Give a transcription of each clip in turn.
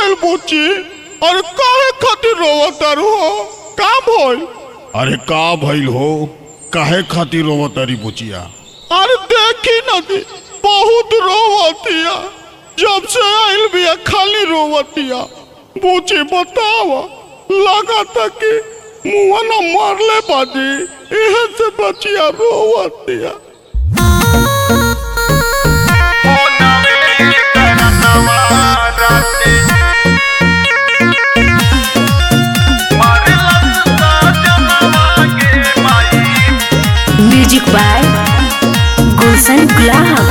भइल बुची अरे काहे खातिर रोवतारू हो का भइल अरे का भइल हो काहे खातिर रोवतारी बुचिया अरे देखी नदी बहुत रोवतिया जब से आइल बिया खाली रोवतिया बुची बतावा लगा कि मुआ न मारले बाजी इहे से बचिया रोवतिया म्यूजिक बाय गुलशन गुलाब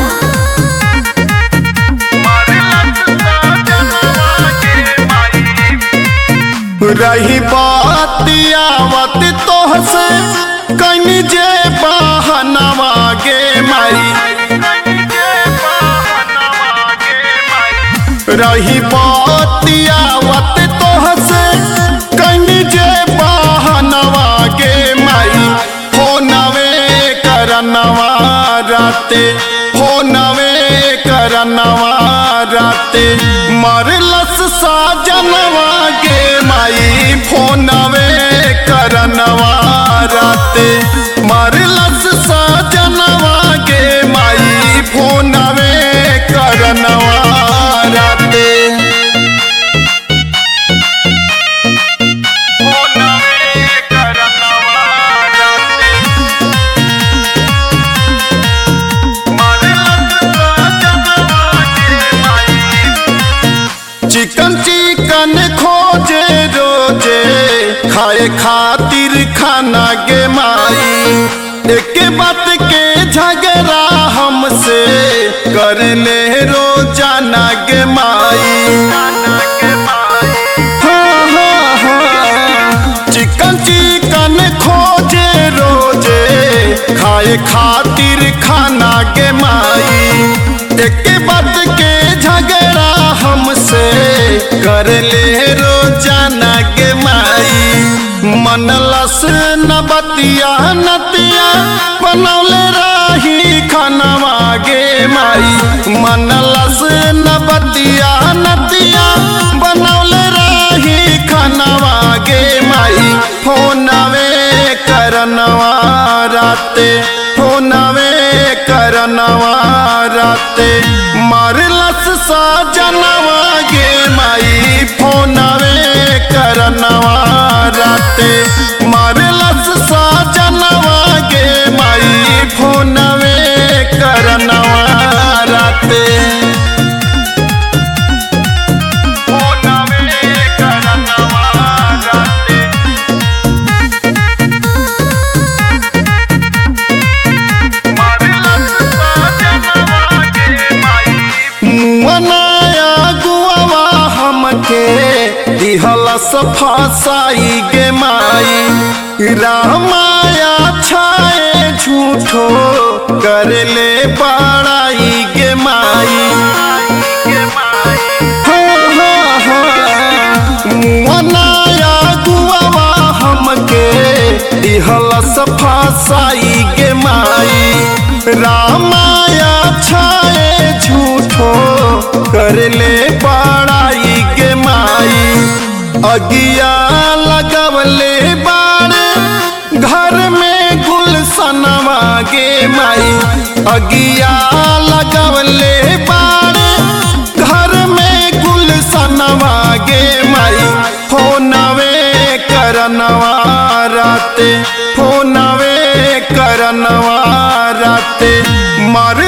रही बातियावत तोहसे कनी जे बहनवा गे माई रही बातियावत तोहसे कनी जे बहनवा गे माई हो नवे करनवा राते हो नवे करनवा राते मरलस साजनवा गे माई फोनवे करनवा राते मरलस साजनवा गे माई फोनवे करनवा राते चिकन चिकन खोजे रोजे खाए खातिर खाना गे माई एक बात के झगड़ा हमसे कर ले रोजाना गे माई हाँ, हाँ, हाँ। चिकन चिकन खोजे रोजे खाए खातिर खाना के माई एक बात के झगड़ा हमसे कर ले रोजाना के माई मनलस न बतिया नतिया बनौले रही खानवा गे माई मनलस न बतिया नतिया बनौले रही खानवा गे माई फोनवे करनवा राते फोनवे करनवा राते मरलस साजनवा गे माई फोनवे करनवा राते मरलस साजनवा गे माई फोनवे करनवा राते मुअनाया गुआवा हमके दिहलस फसाई गे माई रामाया छाए झूठो कर ले बड़ाई गे माई हाँ, हाँ, हाँ। मुअनाया गुआवा हमके दिहलस फसाई गे माई रामाया छाए झूठो कर ले बड़ाई गे माई अगिया लगवले बाड़े घर में गुलसनवा गे माई अगिया लगवले बाड़े घर में गुलसनवा गे माई फोनवे करनवा राते फोनवे करनवा राते मर